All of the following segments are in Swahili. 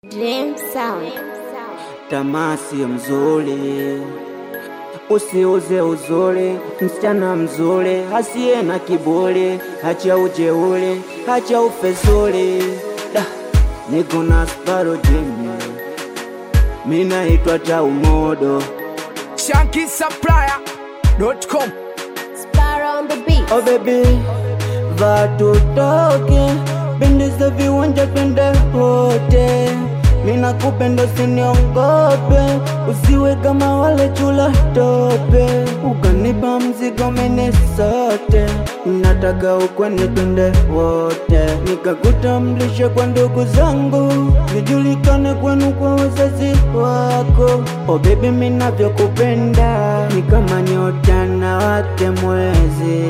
Dream Sound. Tamasi mzuri, usiuze uzuri, msichana mzuri hasiye na kiburi, hacha ujeuri, hacha ufezuri. Da, niko na Sparo Jimmy, mi naitwa Taumodo. ShankySupplier.com Sparrow on the beat. Oh baby, va tutoke, pendeza viwanja twende wote. Mina kupenda usiniongope, usiwe kama wale chula tope. Ukanipa mzigo mene sote, nataka ukweni twende wote. Nikakutambulisha kwa ndugu zangu, nijulikane kwenu kwa wazazi wako. Oh baby, minavyokupenda ni kama nyota na wake mwezi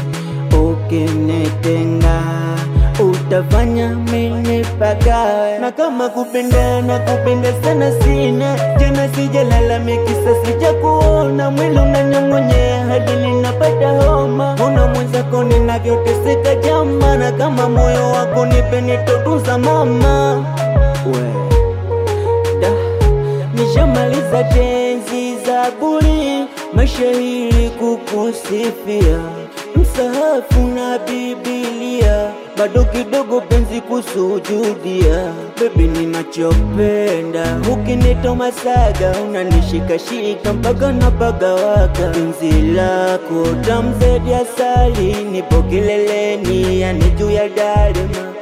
ukinitenga utafanya mimi pagawe, na kama kupenda na kupenda sana sina tena, sijalalamiki sasa, sija kuona mwili unanyong'onyea hadi ninapata homa. Una mwenzako ninavyoteseka jama, na kama moyo wako nipe nitotunza mama we da nishamaliza tenzi za buri mashairi kukusifia msahafu na bibilia bado kidogo penzi kusujudia bebi ninachopenda ukinita masaga unanishikashika mpaka napagawaka penzi lako tamzedi asali nipo kileleni yani juu ya dalima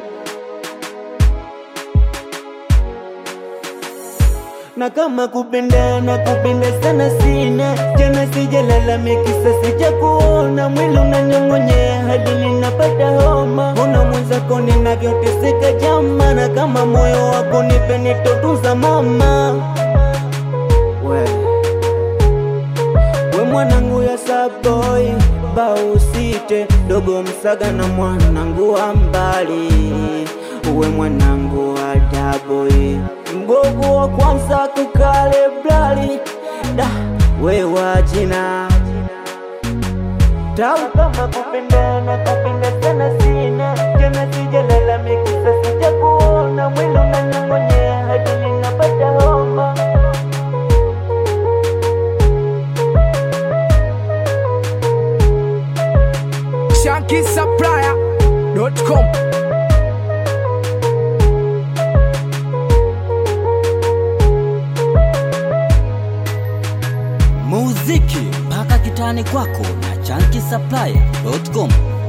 na kama kupenda na kupenda sana sina tena, sijalalamiki sasa, sija kuona mwili unanyong'onyea hadi ninapata homa. Una mwenzako ninavyoteseka jama, na kama moyo wako nipe nitotunza mama we, we mwanangu ya saboi bausite dogo msaga na mwanangu wa mbali uwe mwanangu wa daboi mgogo wa kwanza kukale blali da we wa jina tau kama kupenda na kupenda sana sina tena sijalalamiki sasa sija kuona mwili unanyong'onyea hadi ninapata homa ShankySupplier.com muziki mpaka kitani kwako na chankisaplaya.com